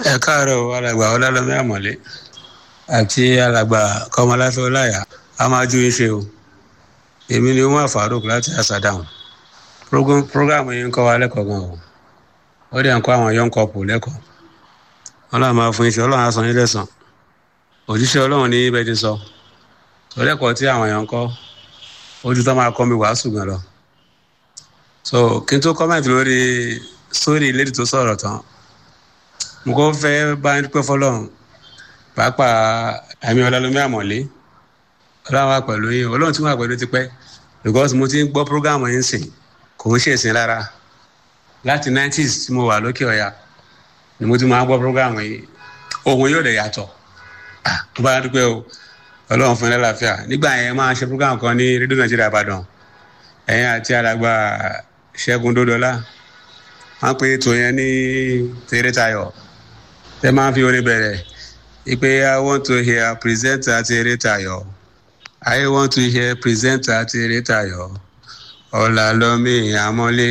ẹ káàárọ̀ alàgbà ọlálọ́mí àmọ̀lé àti alàgbà kọmọláfẹ́ ọláyà a máa ju iṣẹ́ o èmi ni wọn àfàrúk láti àṣàdáhùn program yìí ń kọ́ wa lẹ́kọ̀ọ́ gan o ó dẹ̀ ń kọ́ àwọn young couple lẹ́kọ̀ọ́ ọlọ́run máa fún iṣẹ́ ọlọ́run á san yín lẹ́san òjíṣẹ́ ọlọ́run ní ibẹ̀ ti sọ tọ́lẹ́kọ̀ọ́ tí àwọn èèyàn ń kọ́ ojú tó máa kọ́ mi wàásù gan lọ so kí n tó kọ́mẹ̀tì lórí sórí ìlérí tó sọ̀rọ̀ tán mo kọ́ fẹ́ bá ń dúpẹ́ fọlọ́run pàápàá àmì ọlọ́lọ́mí àmọ̀lé ọlọ́run wà pẹ̀lú yín ọlọ́run tí wọ́n wà pẹ̀lú ti pẹ́ because mo ti ń gbọ́ prógámù yín sìn kò ń ṣèṣin rárá láti 90s tí mo wà lókè ọ̀yà ni mo ti máa ń gbọ́ prógámù yìí ohun yóò dẹ̀ yàtọ̀ mo bá dúpẹ́ o ọlọ́run fún ẹ lálàáfíà nígbà yẹn máa ṣe prógámù kan ní rédíò nàìjíríà ìbàdàn ẹ̀yin àti alàgbà ṣẹ́gun dódọ́lá wọ́n pe ètò yẹn ní tèrètayọ̀ tẹ́ máa ń fi orin bẹ̀rẹ̀ ipe i want to hear presenter tèrètayọ̀ i want to hear presenter tèrètayọ̀ ọ̀làlọ́mí àmọ́lé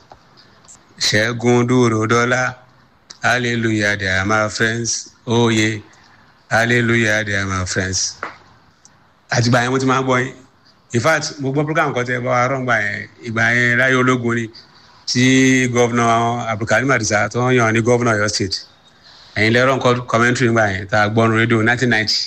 ṣẹ́gun dúró-dọ́lá hallelujah they are my friends oh yeah hallelujah they are my friends àtìgbà yẹn mo ti máa ń gbọ́ yín in fact mo gbọ́ program kan tẹ́ bá wa rọ́ǹgbà yẹn ìgbà yẹn láyé ológun ni tí gọ́vnà abdulkarim adisa tó ń yàn ní gọ́vnà ọ̀yọ́ state ẹ̀yin lẹ́rọ̀ nǹkan commentary nígbà yẹn tá a gbọ́ nu rédíò nineteen ninety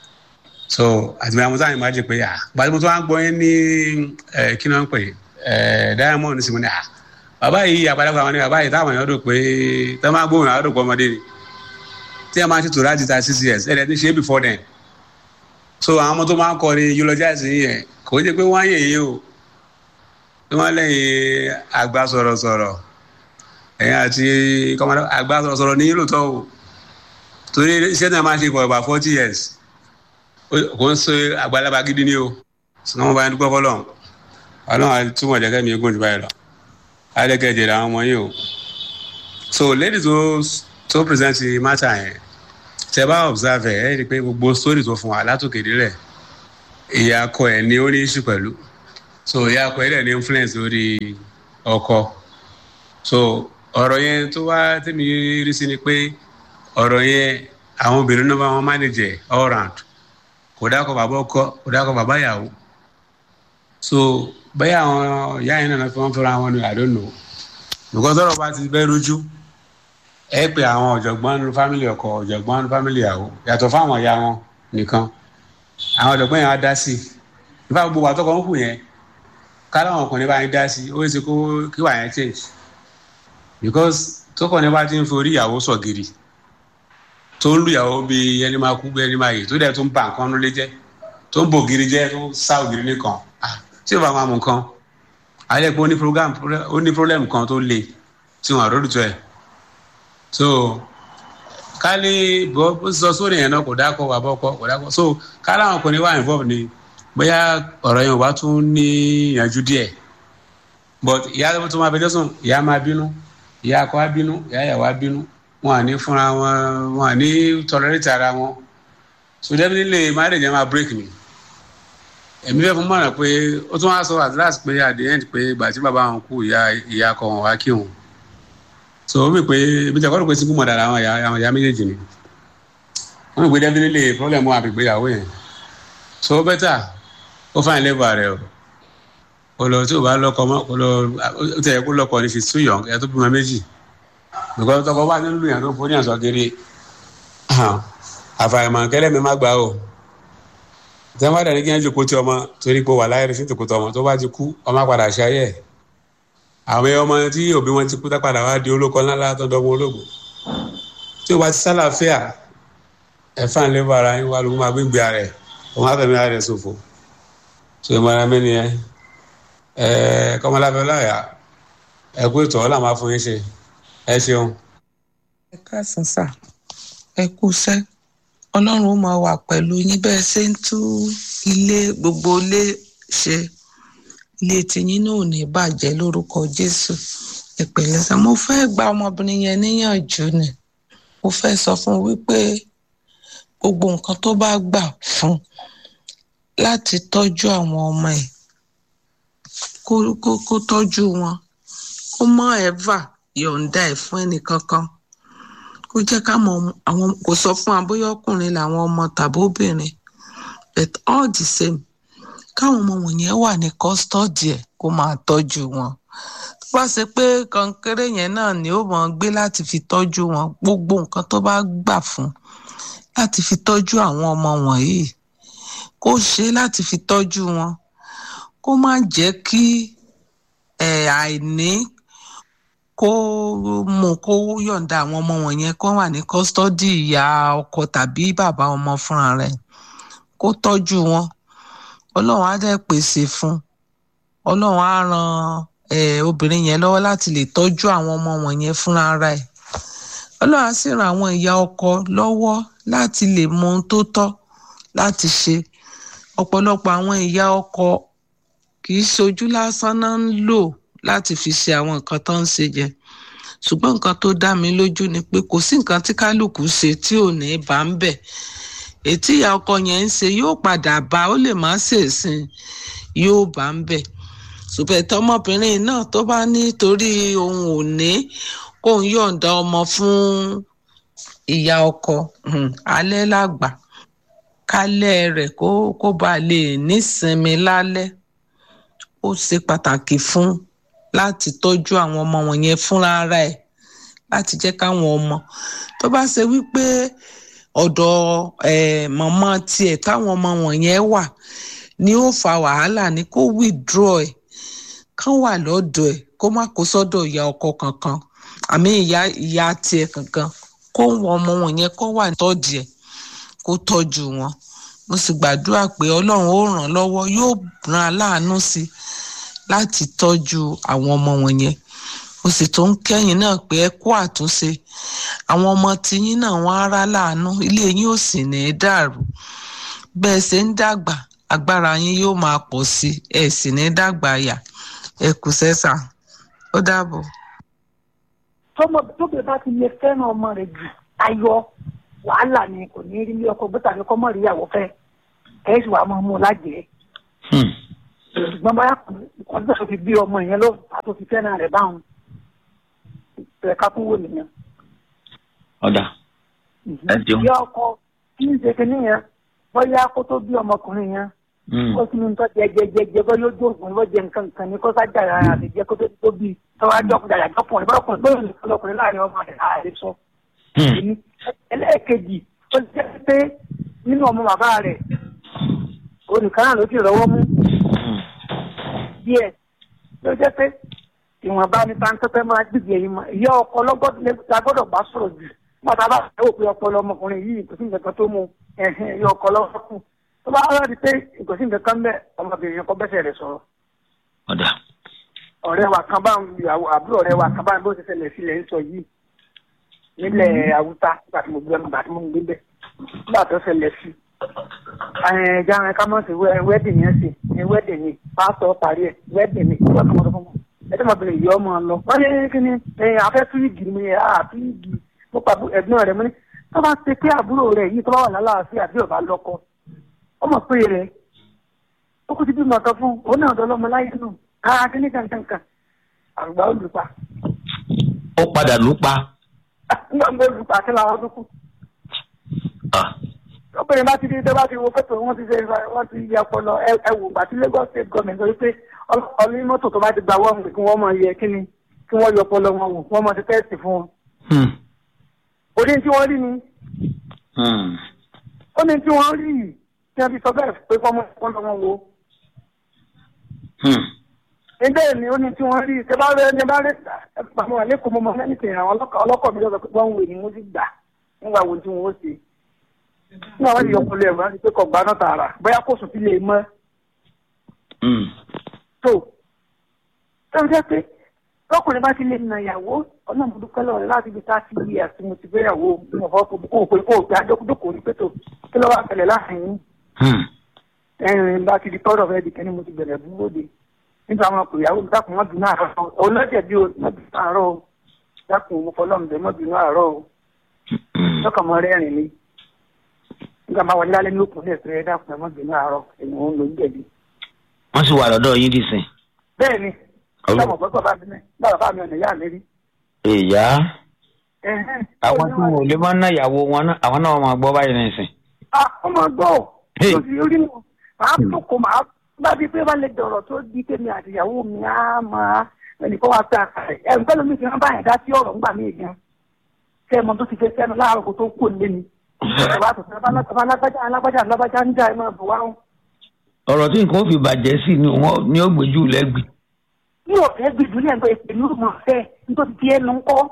so àtìgbà yẹn mo sáà imagine pé ah gbàdúrà mo tó wá ń gbọ́ yín ní kí ni wọ́n ń pè diamond sí mo ní ah bàbá yìí àgbàlagbà wọn ni bàbá yìí táwọn èèyàn rò pé tó máa gbóhùn àwọn òdòpọ̀ ọmọdé ni tí ẹ máa ṣètò láti ta six years ẹ̀ ẹ̀ ti ṣe é before then so àwọn ọmọ tó máa ń kọrin eulogize yẹn kò jẹ́ pé wọ́n á yẹ̀ yín o tí wọ́n lẹ́yìn àgbà sọ̀rọ̀sọ̀rọ̀ ẹ̀yìn àti kọ́mọdé àgbà sọ̀rọ̀sọ̀rọ̀ ní lóòótọ́ o torí iṣẹ́ náà máa ṣe for about forty years kò ń ṣe àgbàlagbà gidi ni o sọ wọn bá yẹn dúpẹ́ fọlọ́ ọlọ́run túmọ̀ jẹ́kẹ́ mi gùn jù báyìí lọ adẹ́kẹ̀jẹ̀ làwọn ọmọ yìí o so lady tó tó present matter yẹn tẹ bá observe ẹ ẹ rí i pé gbogbo story tó fún wa látòkè délẹ̀ ìyá akọ ẹ̀ ní ó ní issue pẹ̀lú so ìyá akọ ẹ̀ dẹ̀ ní influence lórí ọkọ so ọ̀rọ̀ yẹn tó wá tẹ́mi rí sí ni pé ọ̀rọ̀ yẹn àwọn obìnrin náà bá wọn manage all round kò dákọ̀ bàbá ọkọ kò dákọ̀ bàbá ìyàwó so bẹ́ẹ̀ àwọn ìyá yẹn náà fi wọ́n fẹ́ra wọn ni I don't know because ọ̀rọ̀ bá ti bẹ́ rújú ẹ pé àwọn ọ̀jọ̀gbọ́n nínú fámìlì ọkọ ọ̀jọ̀gbọ́n nínú fámìlì ìyàwó yàtọ̀ fáwọn ìyá wọn nìkan àwọn ọ̀jọ̀gbọ́n yẹn á dá sí i nípa gbogbo àtọkọ ń kù yẹn káláwọn ọkùnrin bá yẹn dá sí i ó yẹ kó kí wà yẹn change because tókùnrin bá ti ń forí ìyàwó sọ gidi tó ń lu ìyàwó bí ẹni máa kú bí ẹni máa yè tó dẹ̀ tó ń ba nǹkan nulẹ̀ jẹ́ tó ń bò gidi jẹ́ tó ń sá ògiri nìkan tí ó bá máa mú nǹkan alẹ́ pé ó ní program ó ní problem kan tó le tí wọn àròdùtò ẹ̀ so kálí bó sọ sórí yẹn náà kò dákọ̀ wà bọ́kọ̀ kò dákọ̀ so kálí àwọn ọkùnrin wà involve ni bóyá ọ̀rọ̀ yẹn ò bá tún ní ìyànjú díẹ̀ but ìyá tó máa fẹjọ́ sùn ìyá máa bínú ìyá akọ á bínú ìyá ìyàwó á bínú wọn à ní fúnra wọn wọn à ní tolerate ara wọn so definitely marriage yẹn máa break ni èmi fẹ́ fún mọ̀ràn pé ó tún wá sọ at last pé at the end pé ìgbà tí bàbá wọn kú ìyá ìyá akọ wọn wá kí wọn so ó mi pé ibi tí a kọ́ ló pé single mother àwọn ìyá àwọn ìyá méjèèjì ni wọ́n mi pé definitely problem wà pé ìgbéyàwó yẹn so ó better ó fáyín lẹ́bàá rẹ̀ o kò lọ tí o bá lọ́kọ mọ́ kò lọ ó tẹ̀ kó lọ́kọ ní she's too young ẹ̀ tó bímọ méjì because tọkọ bá ní lù yàn tó forí yàn sọ kiri àfàìmọ̀ kẹlẹ́ mi má gbà o tẹ́wọ́n dẹ̀ ní kí wọ́n jòkó tí ọmọ torí pé wà láyé sí tòkó tọmọ tó bá ti kú ọmọ padà ṣe ayé ẹ̀ àwọn ọmọ tí òbí wọn ti kú tá padà wá di olóko ńláńlá tó dọ́gbọ́n ológun tí o bá ti sálàáfíà ẹ̀fà ń lébà ara yín wá ló máa gbégbé ara ẹ̀ òun á fẹ̀mí ara rẹ̀ ṣòfò tó o mọ̀ra mẹ́ni ẹ ẹ kọ́mọláfẹ́ láyà ẹ kú ètò ọ̀la máa fún yín ṣe ẹ ṣeun. ẹ káàsán sà ẹ kú sẹ́ ọlọ́run ó máa wà pẹ̀lú yín bẹ́ẹ̀ ṣe ń tú ilé gbogbo ilé ṣe ilé tiyín náà ò ní bàjẹ́ lórúkọ jésù ìpìlẹ̀ sá mo fẹ́ gba ọmọbìnrin yẹn níyànjú ni mo fẹ́ sọ fún un wípé gbogbo nǹkan tó bá gbà fún láti tọ́jú àwọn ọmọ ẹ̀ kó kó kó tọ́jú wọn kó mọ́ ẹ̀fà yọ̀ǹda ẹ̀ fún ẹnì kankan kó kó jẹ́ ká mọ àwọn kò sọ fún wa bóyá ọkùnrin làwọn ọmọ tàbí obìnrin but all the same káwọn ọmọ wọ̀nyẹn wà ní custody ẹ̀ kó máa tọ́jú wọn tó bá ṣe pé kọ̀ǹkéré yẹn náà ni ó mọ̀ gbé láti fi tọ́jú wọn gbogbo nǹkan tó bá gbà fún láti fi tọ́jú àwọn ọmọ wọ̀nyí kó ṣe láti fi tọ́jú wọn kó má jẹ́ kí ẹ̀ àìní kó mú kó yọ̀ǹda àwọn ọmọ wọ̀nyẹn kó wà ní kọ́sítọ́dì ìyá ọkọ tàbí bàbá ọmọ fúnra rẹ̀ kó tọ́jú wọn ọlọ́run á dẹ̀ pèsè fún ọlọ́run á ran eh, obìnrin yẹn lọ́wọ́ láti lè tọ́jú àwọn ọmọ wọ̀nyẹn fúnra rẹ̀ ọlọ́run á sì ran àwọn ìyá ọkọ lọ́wọ́ láti lè mọ ohun tó tọ́ láti ṣe ọ̀pọ̀lọpọ̀ àwọn ìyá ọkọ kì í ṣojú lásán náà ń lò láti fi ṣe àwọn nǹkan tó ń ṣe jẹ ṣùgbọ́n nǹkan tó dá mi lójú ni pé kò sí nǹkan tí kálukú ṣe tí ò ní bá ń bẹ̀ ètí ìyá ọkọ yẹn ń ṣe yóò padà bá ó lè má ṣèṣin yóò bá ń bẹ̀ ṣùgbọ́n tọmọbìnrin náà tó bá ní torí òun ò ní kóun yọ̀ǹda ọmọ fún ìyá ọkọ um, alẹ́ làgbà kálẹ̀ rẹ̀ kó kó bá lè nísinmi lálẹ́ ó ṣe pàtàkì fún láti tọ́jú àwọn ọmọ wọ̀nyẹn fúnra ara ẹ̀ láti jẹ́ káwọn ọmọ tó bá ṣe wípé ọ̀dọ̀ eh, màmá tiẹ̀ táwọn ọmọ wọ̀nyẹn wà ni ó fa wàhálà ni kó withdraw ẹ̀ kán wà lọ́dọ̀ ẹ̀ kó má kó sọ́dọ̀ ìyá ọkọ kankan àmì ìyá ìyá tiẹ̀ kankan kó wọn ọmọ wọ̀nyẹn kó wà tọ́jú ẹ̀ kó tọ́jú wọn mo sì gbàdúrà pé ọlọ́run ó ràn án lọ́wọ́ yóò ràn án láàánú sí i láti tọ́jú àwọn ọmọ wọ̀nyẹn mo sì tún kẹ́yìn náà pé ẹ kú àtúnṣe àwọn ọmọ tiyín náà wọ́n á rá láàánú ilé yín ò sì ní í dàrú bẹ́ẹ̀ ṣe ń dàgbà agbára yín yóò máa pọ̀ sí i ẹ sì ní í dàgbà yà ẹ kù sẹ́sà ó dàbọ̀. tọmọ tóbi bá ti lè fẹ́ràn ọmọ rẹ̀ jù ayọ̀ wàhálà ni kò ní rí ilé ọkọ gbé tàbí kọ́mọ rí ìyàwó fẹ́ kẹ́sì wàá máa mú un lájẹ̀ẹ́ ṣùgbọ́n báyà kò ní sọ fi bí ọmọ yẹn ló àti òfin fẹ́ràn rẹ̀ báwọn ẹ̀ka kún wò nìyẹn. ọ̀dà ẹ jẹun. ìyá ọkọ kí n ṣe kínní yẹn bóyá kó tó bí ọmọkùnrin yẹn ó sì ní nǹkan jẹjẹjẹjẹ bó yóò jó òògùn lọ́jẹ nǹkan nǹkan ní kó sájà ara rẹ̀ jẹ́ kó tó tó bí tọ́wájú ọkùnrin àyàjọ́ ọkùnrin bá ọkùnrin bóyá nìkan lọkùnrin láàrin ọmọ rẹ̀ láàrin sọ. ẹlẹ́ẹ̀kejì ó jẹ́ pé nínú ọmọ bàbá rẹ̀ onìkan náà ló ti rọwọ́ mú díẹ̀ ló jẹ́ pé ìwọ̀nba ní táńtẹ́tẹ́ máa gbìgbì ẹ̀yìn mọ́ ìyá ọkọ la gbọ́dọ̀ bá sọ̀rọ̀ jù nígbà tá a bá fẹ́ òpin ọpọlọ ọmọkùnrin yìí kò sí nǹkan kan tó mú ẹ̀hìn ìyá ọkọ lọ́wọ́ kù tó bá rà di pé kò sí nǹkan kan bẹ́ẹ̀ ọmọbìnrin yẹn kọ́ bẹ́sẹ̀ rẹ̀ sọ̀rọ̀. ọ̀dà. ọ̀rẹ́ wa kan bá ń àbúrò ọ̀rẹ́ wa kan bá ń bó ti ṣẹlẹ̀ sílẹ̀ ń sọ yìí nílẹ̀ Haúsá nígbà tí mo gbé nígbà tí mo gbé bẹ́ẹ̀ nígbà tó ṣẹlẹ̀ sí ẹ̀ẹ́dá ẹ̀ ká mọ̀ sí wẹ́dìn yẹn sí wẹ́dìn ni pásítọ̀ parí ẹ̀ wẹ́dìn ni ìwà kan mọ̀ fún mi ẹtí mo bèrè yìí ọmọ lọ wọn ní kí ni afẹ́ túwìgì ni mo yẹ ah túwìgì mo pa ẹ̀gbọ́n rẹ̀ mo ní tó bá ṣe pé àbúrò rẹ̀ yìí tó bá wà lálàáfíà bí ọba lọ́kọ ọmọ pé rẹ̀ ó kú ti bí mọ̀tọ́ fún òun náà dọ́lọ́mọ láyé nù káà kí ní kankankan àgbà olùpa. ó padà lù pa. nígbà tó olùpa kí làwọn tó kù. obìnrin bá ti di tó bá ti wo pẹ́tò wọ́n ti ṣe wọ́n ti yẹ ọpọlọ ẹ wò gbà tí Lagos state government sọ pé ọlọ́ní mọ́tò tó bá ti gba wọ́n kí wọ́n mọ iye kíni kí wọ́n yọ ọpọlọ wọn wò wọ́n mọ ti tẹ́sì fún wọn. ó ní tí wọ́n rí ni ó ní tí wọ́n rí yìí tí wọ́n fi sọ bẹ́ẹ̀ pé kọ́ mọ ọpọlọ wọn wò. níbẹ̀ ni ó ní tí wọ́n rí ṣe bá rẹ ní bá rẹ pàmò àlékún mọ́mọ́ lẹ́nìtì àwọn ọlọ́kọ̀ mi lọ́sọ̀ pé wọ́n ń wè ní mo sì gbà nígbà wo tí wọ́n ó ṣe. nígbà wọ́n ti yọ ọpọlọ ẹ̀rọ láti pé kọ̀ gbaná tààrà bóyá kò sùn sí lè mọ́ tó tó jẹ́ pé lọ́kùnrin bá ti lè na ìyàwó ọ̀nà ìmúdúpẹ́ lọ́rẹ̀ láti fi tá sí iye àti mo ti fẹ́yàwó mo fọ́ kó o pé kó o gbé adókòdókò ní pẹ̀tọ́ kí ló wà tẹ̀lẹ̀ láàrin ẹ̀rìn bá ti di tọ́rọ̀ fẹ́ di kẹ́ni mo ti bẹ̀rẹ̀ dúró de nígbà wọn kò yàwó dákun mọ́ bínú àárọ̀ ọlọ́jẹ̀ bí o mọ́ bínú àárọ̀ o dákun mo fọlọ́mùbẹ́ mọ́ bínú àárọ̀ o lọ́kàn mọ́ rẹ́rìn ni nígbà máa wọlé lálẹ́ ní òkun ní ẹ̀sẹ̀ dákun mọ́ bínú àárọ̀ èyí ò ń lo jẹ̀bi wọ́n sì wà lọ́dọ̀ yín dìsìn. bẹ́ẹ̀ni ọlọmọ gbọgbọ bá mi náà bàbá mi ọ̀nà ìyá mi rí. ìyá. Ẹ̀hẹ́n. àwọn tí wọn ò lè máa ná ìyàwó wọn náà àwọn náà máa gbọ́ báyìí nísìn. Ah, ọmọ gbọ́ Hey. tó fi orí mu màá tó kó màá bá bí pé wọ́n lè dọ̀rọ̀ tó di tèmi àtìyàwó mi á máa ẹnìkan wá pé àkàrẹ̀ ẹ̀ nǹkan lómi fi hàn báyìí dá sí ọ̀rọ̀ ńgbà mí gan ṣé ẹmọ tó ti fẹ́ sẹ́nu láàárọ̀ kó tó kó lé mi bàbá tó fẹ́ bá alágbájá alágbájá alágbájá ń já ẹ máa bọ̀ wá ń. ọ̀rọ̀ tí nǹkan ó fi bàjẹ́ sí ni wọ́n ní ó gbèjú lẹ́gbì. mi ò fẹ́ gbìdú ní ẹgbẹ́ ìpè ní òmò ọ̀fẹ́ nítorí ti ẹnu ń kọ́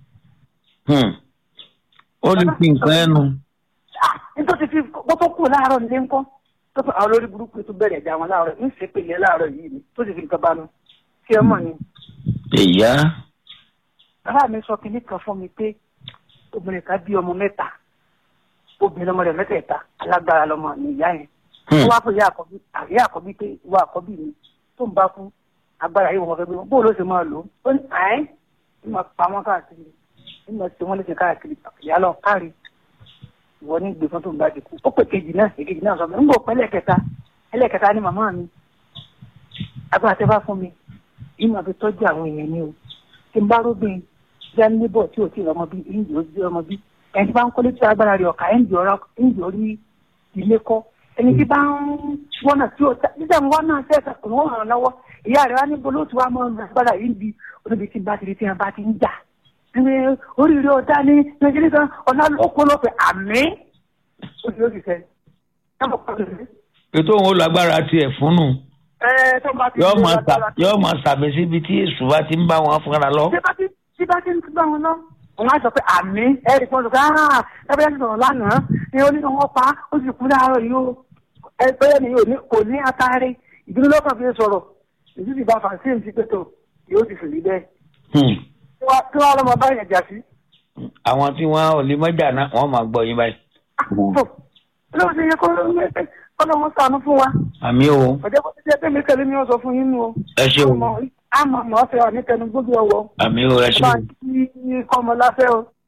ó lè fi nǹkan ẹnu. Ah, nítorí fi kó tó kú láàárọ̀ nílé ń kọ́ tó fẹ́ àwọn olórí burúkú tó bẹ̀rẹ̀ ẹ̀já wọn láàárọ̀ ń ṣe pèlè láàárọ̀ yìí ni tó sì fi nǹkan bá nu kí ẹ mọ̀ ni. ìyá bàbá mi sọ kinní kan fún mi pé obìnrin kan bí ọmọ mẹ́ta obìnrin ọmọ rẹ̀ mẹ́tẹ̀ẹ̀ta alágbára lọmọ ní ìyá yẹn ó wá fún ìyá àkọ́bí ìyá àkọ́bí pé ìwà àkọ́bí mi tó ń bá kú agbára yìí wọn fẹ́ gbé wọn bóòlù ó sì máa lò ó ó ní àẹ́ ní máa pa wọn káàkiri ní máa ṣe wọn léṣe káàkiri ìyá lọ káàrí ìwọ ní gbé fún tó ń bá ti kú ó pè kejì náà èkejì náà sọ pé ń bò pẹ́ ẹlẹ́kẹta ẹlẹ́kẹta ni màmá mi agbára tẹ́ bá fún mi yìí máa fi tọ́jú àwọn èèyàn ni o tí n bá rógbìn já níbọ̀ tí ò tí ì rọmọ bí ìǹdí ó bí ọmọ bí ẹni tí bá ń kọ́lé tí agbára rẹ̀ ọ̀ka ìǹdí ọ̀rọ̀ ìǹdí orí ilé kọ́ ẹni tí bá ń wọ́nà tí ò títà ń wọ́nà tí ẹ̀ka kò wọ́n ràn lọ́wọ́ ìyá rẹ̀ wá ní bolo tí wàá mọ agbára yìí bí olóbi tí bá ti rí tí wọn bá ti ń jà ẹni oríire ọ̀dá ní nàìjíríà kan ọ̀nà lóko ló fẹ́ àmì ó ti ó ti fẹ́ ètò òun ó lágbára tiẹ̀ fúnnù ẹ tó bá ti yóò máa sà yóò máa sàbẹ síbi tí èṣù bá ti ń bá wọn fúnra lọ. tí bá ti tí bá ti ń gbà wọn lọ wọn á sọ pé àmì ẹ̀rí kan sọ pé ah ẹgbẹ́ yẹn sọ̀rọ̀ lánàá ni ó ní wọn pa ó sì kú láàárọ̀ yìí ó ẹgbẹ́ yẹn ni yóò ní kò ní atare ìdúró lọ́kàn fi sọ̀rọ̀ èyí sì bá fàṣíìm sí pẹ̀tọ̀ yóò ti fìlí bẹ́ẹ̀ Hmm. kí wọ́n kí wọ́n lọ́mọ báyìí jà sí. àwọn tí wọn ò lè mọ́jà náà wọ́n máa gbọ́ yín báyìí. tó lóò ṣe yẹ kó lọ́wọ́ sànú fún wa àmì o ọ̀jẹ̀ kó ti jẹ́ pé mi kẹ́lẹ́ ni wọ́n sọ fún yín nù o. ẹ ṣe o àmọ́ àmọ́ ọ̀fẹ́ ọ̀ ní tẹnu gbójú ọwọ́ àmì o ẹ ṣe bá o ń kí kọ́mọ láfẹ́ o.